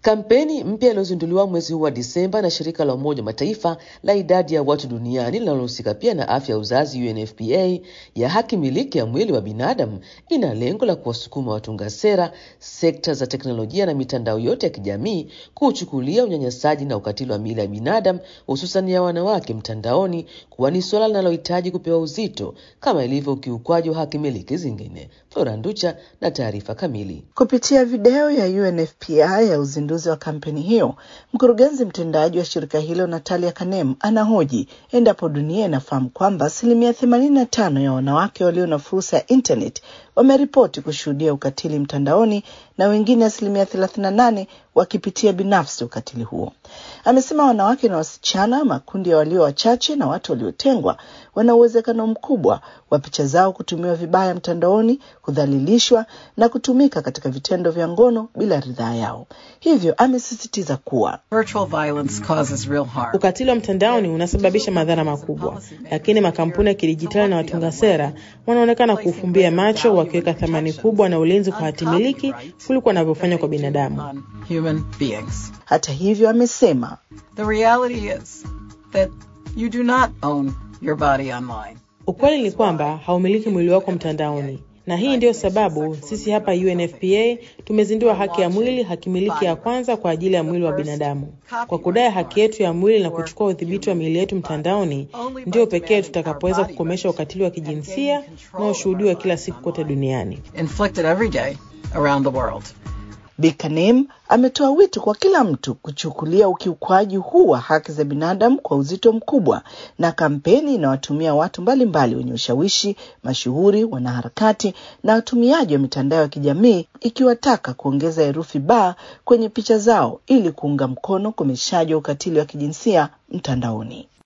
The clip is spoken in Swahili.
Kampeni mpya iliyozinduliwa mwezi huu wa Disemba na shirika la Umoja wa Mataifa la idadi ya watu duniani linalohusika pia na afya ya uzazi UNFPA ya haki miliki ya mwili wa binadamu ina lengo la kuwasukuma watunga sera, sekta za teknolojia na mitandao yote ya kijamii kuuchukulia unyanyasaji na ukatili wa miili ya binadamu hususan ya wanawake mtandaoni kuwa ni suala linalohitaji kupewa uzito kama ilivyo ukiukwaji wa haki miliki zingine. Flora Nducha na taarifa kamili. Kupitia video ya UNFPA ya uzinduzi wa kampeni hiyo, mkurugenzi mtendaji wa shirika hilo Natalia Kanem anahoji endapo dunia inafahamu kwamba asilimia themanini na tano ya wanawake walio na fursa ya internet wameripoti kushuhudia ukatili mtandaoni na wengine asilimia thelathini na nane wakipitia binafsi ukatili huo. Amesema wanawake na wasichana, makundi ya walio wachache na watu waliotengwa, wana uwezekano mkubwa wa picha zao kutumiwa vibaya mtandaoni, kudhalilishwa na kutumika katika vitendo vya ngono bila ridhaa yao. Hivyo amesisitiza kuwa ukatili wa mtandaoni unasababisha madhara makubwa, lakini makampuni ya kidijitali na watunga sera wanaonekana kuufumbia macho, wakiweka thamani kubwa na ulinzi kwa hatimiliki kuliko wanavyofanya kwa binadamu. Hata hivyo, amesema ukweli ni kwamba haumiliki mwili wako mtandaoni, na hii ndiyo sababu sisi hapa UNFPA tumezindua haki ya mwili, haki miliki ya kwanza kwa ajili ya mwili wa binadamu. Kwa kudai haki yetu ya mwili na kuchukua udhibiti wa miili yetu mtandaoni, ndio pekee tutakapoweza kukomesha ukatili wa kijinsia unaoshuhudiwa kila siku kote duniani. Bi Kanem ametoa wito kwa kila mtu kuchukulia ukiukwaji huu wa haki za binadamu kwa uzito mkubwa, na kampeni inawatumia watu mbalimbali wenye ushawishi, mashuhuri, wanaharakati na watumiaji wa mitandao ya kijamii, ikiwataka kuongeza herufi ba kwenye picha zao ili kuunga mkono ukomeshaji wa ukatili wa kijinsia mtandaoni.